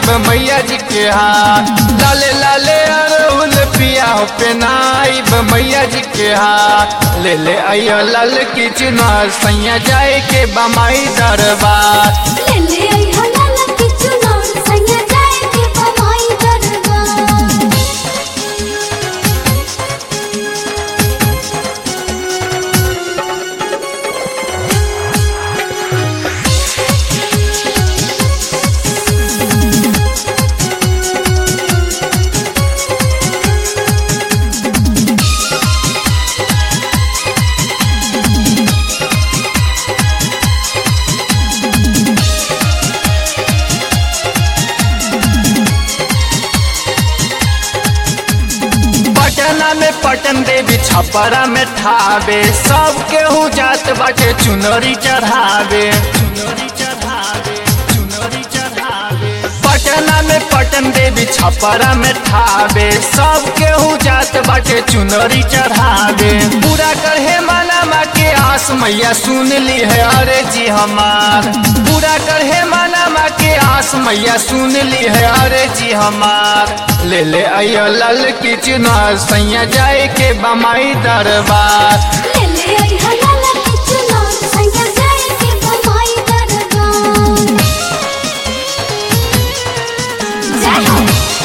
मैया जी के हाथ लाले लाले अरहुल पिया हो पेनाइब मैया जी के हाथ ले ले आइयो लाल की चुनार सैया जाए के बमाई दरबार ले ले आई हलाला के चुनार सैया जाए के बमाई दरबार पटना में पटन देवी छपरा में ठावे सब केहू जात बाटे चुनरी चढ़ावे चुनरी चढ़ावे चुनरी चढ़ावे पटना में पटन देवी छपरा में ठावे सब केहू जात बाटे चुनरी चढ़ावे पूरा करहे मना के आस मैया सुन ली है अरे जी हमार पूरा करहे मना के आस मैया सुन ली है अरे जी हमार ले ले आइयो लाल की चुनार सैया जाए के बमाई दरबार ले ले आई हलाला के चुनार सैया जाए के बमाई दरबार जय हो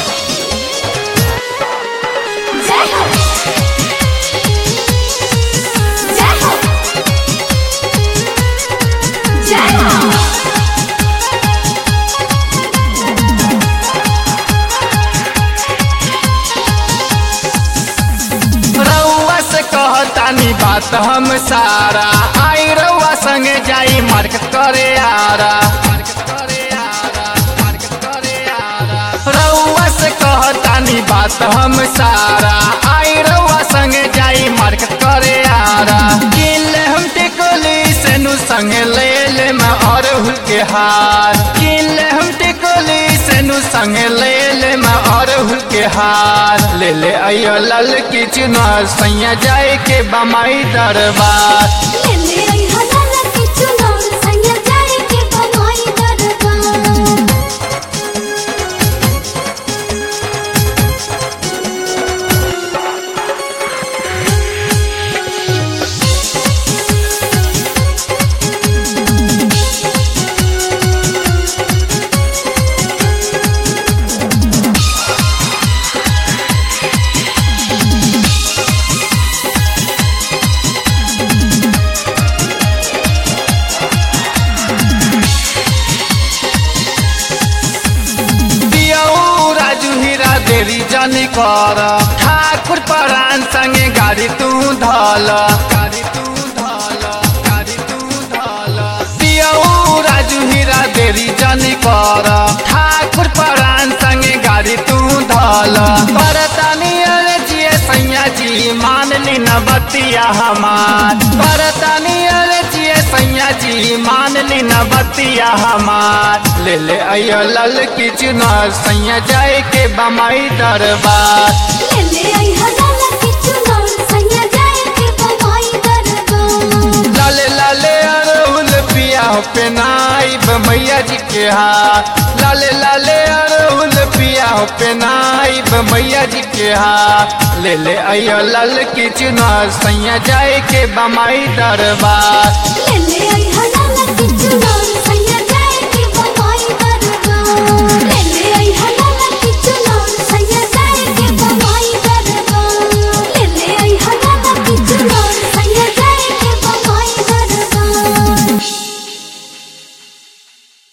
जय हो जय हो जय हो रउआ से कहतानी बात हम सारा आई रउआ संगे जाई मार्केट करे आरा रउआ से कहतानी बात हम सारा आई रउआ संगे जाई मार्केट करे आरा किले हम टिकोली से नु संगे ले ले मैं और हुल के हार किले हम टिकोली से नु संगे ले ले मैं और हुल के हार ले ले आइयो लाल की चुनार सैया जाए के बमाई दरबार ले ले आई हलाला के चुनार सैया जाए के बमाई दरबार दियौ राजू हीरा देवी जानी कर ठाकुर परान संगे गाड़ी तू धल गाड़ी तू धल गाड़ी तू धल दियौ राजू हीरा देवी जानी कर ठाकुर परान संगे गाड़ी तू धल परतानी अरे जिए सैया जी मान ली न बतिया हमार परतानी अरे जिए सैया जी मान ली न बतिया हमार ले ले आइयो लाल की चुनार सैया जाए के बमाई दरबार ले ले आई हलाला के चुनार सैया जाए के बमाई दरबार लाले लाले अरहुल पिया हो पेनाइब मैया जी के हाथ लाले लाले अरहुल पिया हो पेनाइब मैया जी के हाथ ले ले आइयो लाल की चुनार सैया जाए के बमाई दरबार ले ले आई हलाला के चुनार